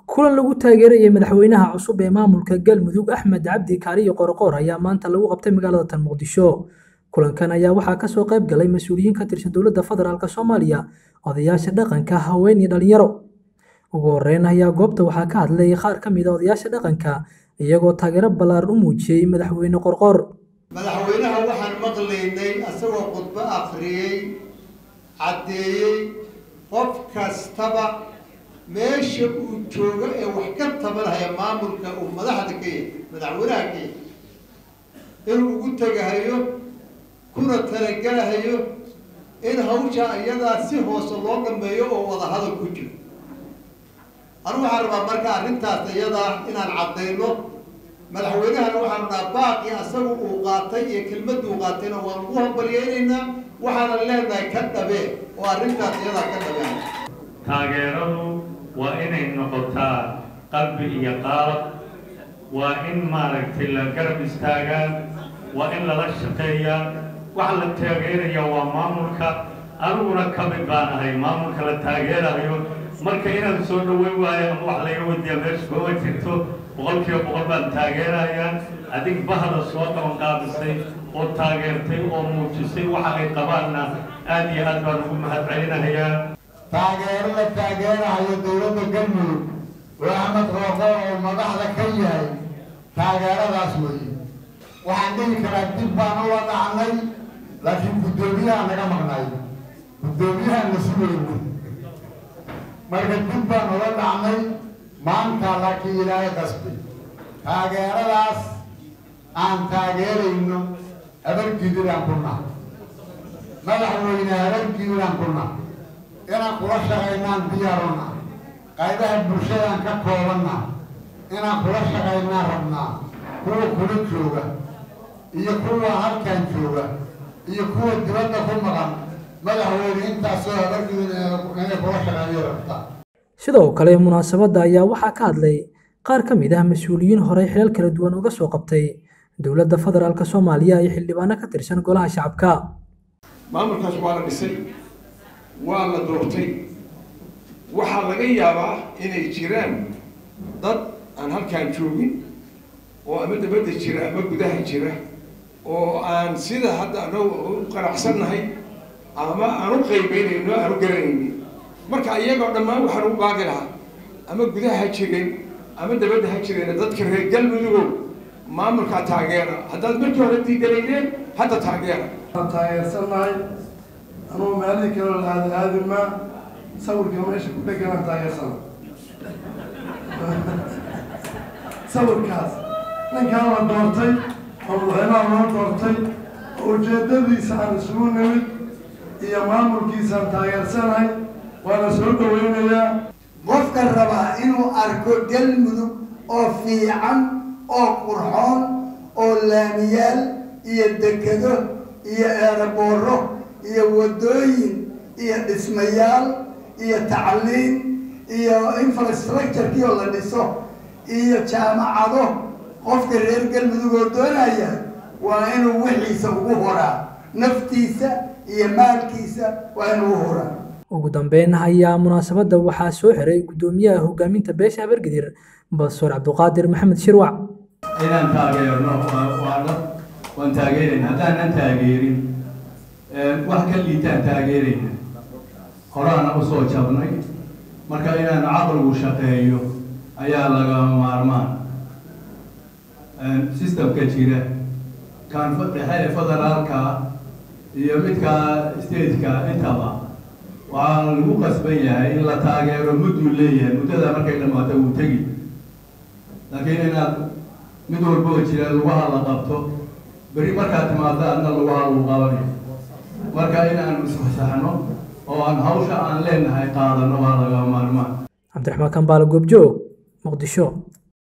kulan lagu taageerayay madaxweynaha cusub ee maamulka galmudug axmed cabdi kaariyo qorqoor ayaa maanta lagu qabtay magaalada tan muqdisho kulankan ayaa waxaa kasoo qayb galay mas-uuliyiin ka tirsan dowladda federaalk soomaaliya odayaasha dhaqanka haween iyo dhalinyaro ugu horeyn ayaa goobta waxaa ka hadlay qaar ka mid a odayaasha dhaqanka iyagoo taageero ballaaran u muujiyey madaxweyne qorqoor madaxweynaha waxaan maqlaynay asagoo khudbo akhriyey caddeeyey qof kastaba meesha uu joogo ee wax ka tabanhaya maamulka uu madaxda ka yahay madaxweynaha ka yahay inuu ugu tegahayo kuna talagelahayo in hawsha iyadaa si hoose loo dhameeyo oo wadahadal ku jiro anu waxaan rabaa marka arrintaas iyadaa inaan caddayno madaxweynahana waxaanu dhaha baaqi asagu uu qaatay iyo kelmaduu qaatayna waan ugu hambalyeynaynaa waxaanan leenahay ka dhabee oo arrintaas iyadaa ka dhabeen taageeradu waa inay noqotaa qalbi iyo qaalab waa in maaragtay la garab istaagaa waa in lala shaqeeyaa waxa la taageeraya waa maamulka aniguna ka mid baan ahay maamulka la taageerayo marka inaan soo dhaweyn waayo ama wax laga wadiya meesha kuma jirto boqolkiiba boqol baan taageerayaa adig bahda soo qabanqaabisay oo taageertay oo muujisay waxa ay qabaanna aad iyo aad baan ugu mahad celinahayaa taageero la taageerahayo dowladda galmudug oo axmed rooqoor oo madaxda ka yahay taageeradaas weeye waxaan dhihi karaa dib baan ula dhacnay laakiin guddoomiyaha naga maqnay guddoomiyaha la sugayno marka dib baan ula dhacnay maanta laakiin ilaahay qasbi taageeradaas aan taageerayno habargidiraan ku nahay madaxweyne habargidiraan ku nahay inaan kula shaqaynaan diyaaruna qaybaha bulshadaan ka koobanna inaan kula shaqaynaan rabnaa kuwa kula jooga iyo kuwa halkan jooga iyo kuwa dibadda ku maqan madaxweyne intaasoo habargidin inay kula shaqeeyo rabtaa sidoo kale munaasabadda ayaa waxaa ka hadlay qaar ka mid ah mas-uuliyiin horey xilal kala duwan uga soo qabtay dowladda federaalk soomaaliya iyo xildhibaano ka tirsan golaha shacabka maamulkaas waa la dhisay waa la doortay waxaa laga yaabaa inay jiraan dad aan halkaan joogin oo ama dabadda jira ama gudaha jira oo aan sida hadda anagu u qanacsannahay ama aan u qaybeynayno aan u garanaynin marka iyagoo dhammaan waxaan ugu baaqi lahaa ama gudaha ha jireen ama dabadda ha jireen dadka reer galmudugow maamulkaa taageera haddaad markii hore diidanayneen hadda taageera waan taageersannahay anugu meelihii kaloo la aada aadimaa sawirka meesha ku dheganaan taageersana sawirkaas ninkaan la doortay oo madaxweynaha loo doortay oo ujeedadiisa aan isugu nimid iyo maamulkiisaan taageersanahay waana soo dhaweynayaa qofka rabaa inuu arko galmudug oo fiican oo qurxoon oo laamiyaal iyo dekado iyo eerabooro iyo waddooyin iyo dhismayaal iyo tacliin iyo infrastructurekii oo la dhiso iyo jaamacado qofka reer galmudug oo doonaya waa inuu wixiisa ugu horaa naftiisa iyo maalkiisa waa inuu u horaa ugu dambeyn ayaa munaasabadda waxaa soo xiray guddoomiyaha hogaaminta beesha habargidir bastoor cabduqaadir maxamed shirwac inaan taageerno waana waan taageerayna haddaanan taageerin wax ka liitaan taageerayna horaana usoo jabnay marka inaan caqligu shaqeeyo ayaa lagama maarmaan systemka jira kan dhexe federaalka iyo midka stateka intaba waxaa lagu qasban yahay in la taageero mudduu leeyahay muddada markay dhamaato wuu tegi laakiin inaad mid walboo jira lugaha la qabto beri markaad timaado adna lugaha lagu qabanayo marka inaan isfasaxno oo aan hawsha aan leenahay qaadano waa laga maarmaan cabdiraxmaan kambaale goobjoog muqdisho